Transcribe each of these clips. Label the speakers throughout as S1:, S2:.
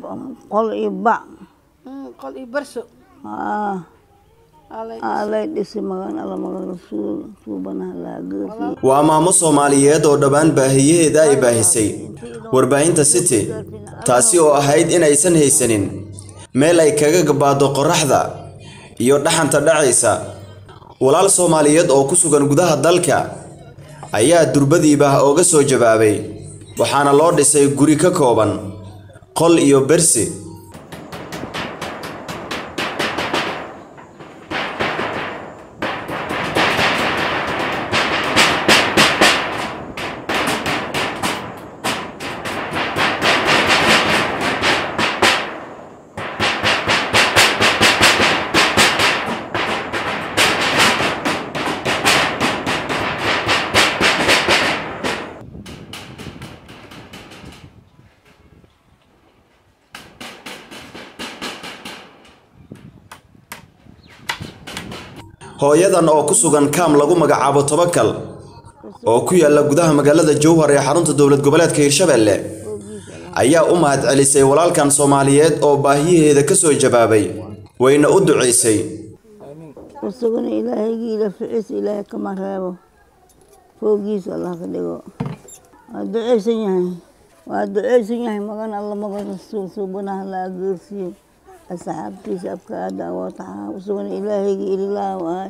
S1: qol iyo bac
S2: qol iyo barso
S1: haa alay dhisi magan alla magan rasuul suubanaha laagaasi
S3: waa maamo soomaaliyeed oo dhammaan baahiyaheeda ay baahisay warbaahinta city taasi oo ahayd in aysan haysanin meel ay kaga gabaado qorraxda iyo dhaxanta dhacaysa walaal soomaaliyeed oo ku sugan gudaha dalka ayaa durbadiiba ooga soo jawaabay waxaana loo dhisay guri ka kooban qol iyo bersi hooyadan oo ku sugan kaam lagu magacaabo tobakal oo ku yaalla gudaha magaalada jowhar ee xarunta dowlad goboleedka hirshabelle ayaa u mahad celisay walaalkan soomaaliyeed oo baahiyaheeda ka soo jawaabay wayna u ducaysay
S1: isaguna ilaahaygi ila ficiis ilaahay kama reebo foogiisa allah ka dhigo waa ducaysan yahay waa ducaysan yahay magan alla magan rasuul suubanaha la ageersiyo asxaabtiisa abkaada wataxaa isaguna ilaahaygi ililaaw ahay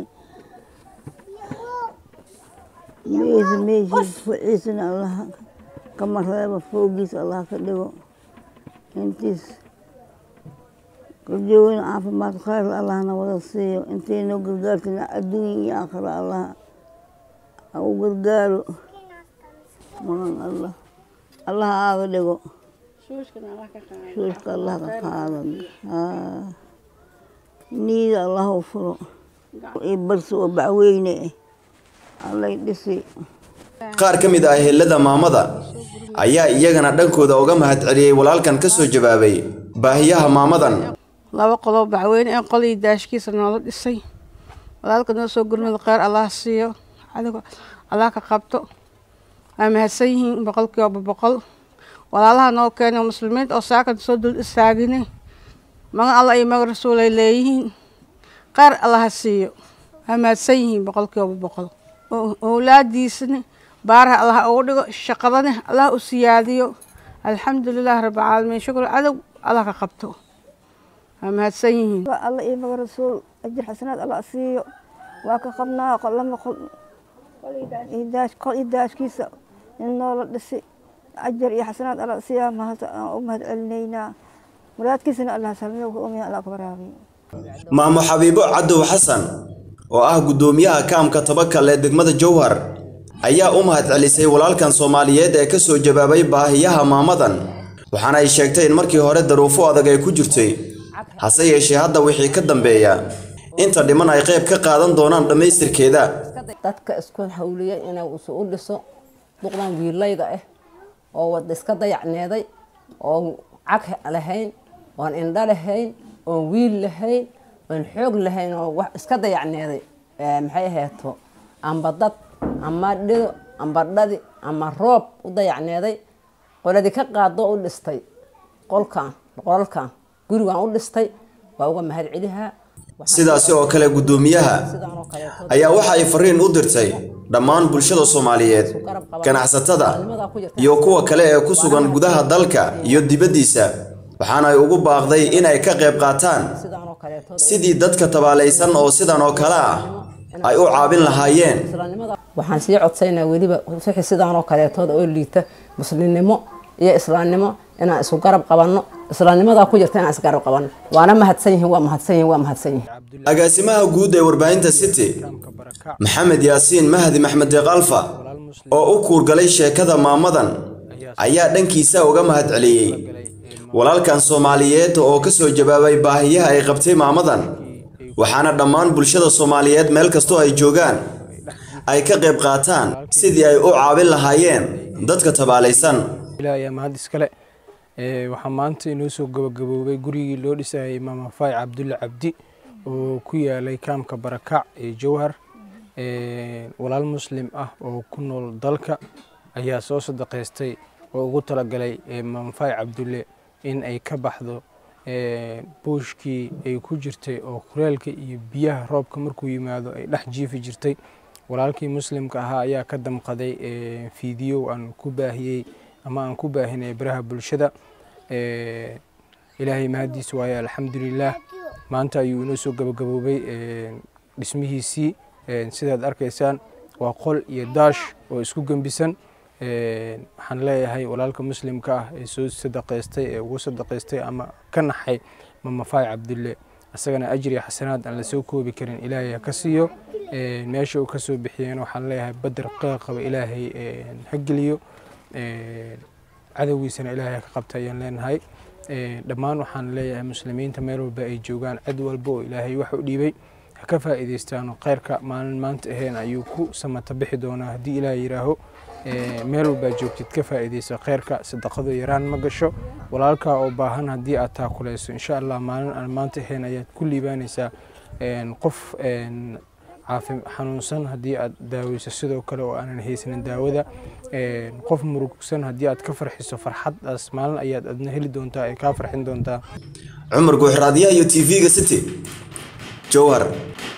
S1: meesa meeshiis ficiisana allah kama reebo foogiisa allah ka dhigo intiis korjoogana caafimaad khayr allahna wada siiyo intaynoo gargaartana adduunya iyo aakhira allah ha u gargaaro magan allah allah aaga dhigo shuushka allah ka qaado niida allah u furo iyo barsi oo bacweyne eh allay dhisi
S3: qaar ka mid ah ehelada maamada ayaa iyagana dhankooda uga mahad celiyey walaalkan ka soo jawaabay baahiyaha maamadan
S2: laba qoloo bacweyne ee qolii daashkiisa noola dhisay walaalka noo soo gurmada kheyr allah siiyo adigo allah ka qabto waa mahadsan yihiin boqolkiiba boqol walaalaha noo keenay muslimiinta oo saakan soo dul istaagine magan allah iyo magan rasuul ay leeyihiin kheyr allah ha siiyo waa mahadsan yihiin boqolkiiba boqol owlaadiisana baaraha allah ugu dhigo shaqadana allah u siyaadiyo alxamdulilah rabbilcaalamiin shukr cadow allah ka qabto waa mahadsan yihiin
S4: alla iyo maga rasuul ajir xasanaad alla siiyo waa ka qabnaa lama qol qol iyo daashkiisa in noola dhisi ajar iyo xasanaad alla siiyaa u mahad celinaynaa muraadkiisana allah salmiyo umiya allah ka waraabiyo
S3: maamo xabiibo cadow xasan oo ah guddoomiyaha kaamka tabakal ee degmada jowhar ayaa u mahad celisay walaalkan soomaaliyeed ee ka soo jawaabay baahiyaha maamadan waxaana ay sheegtay in markii hore daruufo adag ay ku jirtay hase yeeshee hadda wixii ka dambeeya inta dhiman ay qayb ka qaadan doonaan dhammaystirkeeda
S5: dadka isku hawliya inuu isu u dhiso duqdan wiilayda ah oo wad iska dayacneeday oon cag lahayn oon indho lahayn oon wiil lahayn oon xoog lahayn oo wax iska dayacneeday maxay ahayto amba dad ama dhido amba dhadi ama roob u dayacneeday qoladii ka qaado u dhistay qolkan qolalkan gurigan u dhistay waa uga mahad celihaa
S3: sidaasi oo kale guddoomiyaha ayaa waxa ay fariin u dirtay dhammaan bulshada soomaaliyeed ganacsatada iyo kuwa kale ee ku sugan gudaha dalka iyo dibaddiisa waxaana ay ugu baaqday inay ka qayb qaataan sidii dadka tabaalaysan oo sidan oo kale ah ay u caabin lahaayeen
S5: waxaan sii codsaynaa weliba wixii sidaan oo kaleetooda oo liita muslimnimo iyo islaamnimo inaan isu garab qabanno islaamnimadaa ku jirta inaan isgarab qabanno waana mahadsan yihiin waa mahadsan yihiin waa mahadsan yihiin
S3: agaasimaha guud ee warbaahinta city maxamed yaasiin mahdi maxmed deeq alfa oo u kuurgalay sheekada maamadan ayaa dhankiisa uga mahad celiyey walaalkan soomaaliyeed oo ka soo jawaabay baahiyaha ay qabtay maamadan waxaana dhammaan bulshada soomaaliyeed meel kastoo ay joogaan ay ka qayb qaataan sidii ay u caabin lahaayeen dadka tabaalaysan
S6: ilaahay mahad iskale waxaa maanta inoo soo gabagaboobay gurigii loo dhisayay imaam afay cabdulle cabdi oo ku yaalay kaamka barakac ee jowhar walaal muslim ah oo ku nool dalka ayaa soo sadaqaystay oo ugu talagalay imaam afay cabdulle in ay ka baxdo buushkii ay ku jirtay oo kuleelka iyo biyaha roobka markuu yimaado ay dhex jiifi jirtay walaalkii muslimka ahaa ayaa ka damqaday fiidiyow aan ku baahiyey ama aan ku baahinay baraha bulshada ilaahay mahadiis waaye alxamdulilaah maanta ayuu inoo soo gabagaboobay dhismihiisii sidaad arkaysaan waa qol iyo daash oo isku gembisan waxaan leeyahay walaalka muslimka ah ee soo sadaqaystay ee ugu sadaqaystay ama ka naxay mamafaay cabdulle isagana ajri xasanaad aan lasoo koobi karin ilaahay ha ka siiyo meesha uu ka soo bixiyeen waxaan leeyahay badar qeeqaba ilaahay ha geliyo cadowgiisana ilaahay ha ka qabta ayaan leenahay dhammaan waxaan leeyahay muslimiinta meel walba ay joogaan cid walba oo ilaahay wax u dhiibay ha ka faa'iidaystaano khayrka maalin maanta ahayn ayuu ku samata bixi doonaa haddii ilaahay yidhaaho meel walbaa joogtid ka faa'iidaysa khayrka sadaqadu yaraan ma gasho walaalkaa oo baahan haddii aad taakulayso insha allah maalin aan maanta ahayn ayaad ku liibaanaysaa qof xanuunsan haddii aad daaweyso sidoo kale oo aanan haysanin daawada qof murugsan haddii aad ka farxiso farxadaas maalin ayaad adna heli doontaa ay kaa farxin doontaa
S3: cumar guuxraadyaha iyo tv-ga city jowhar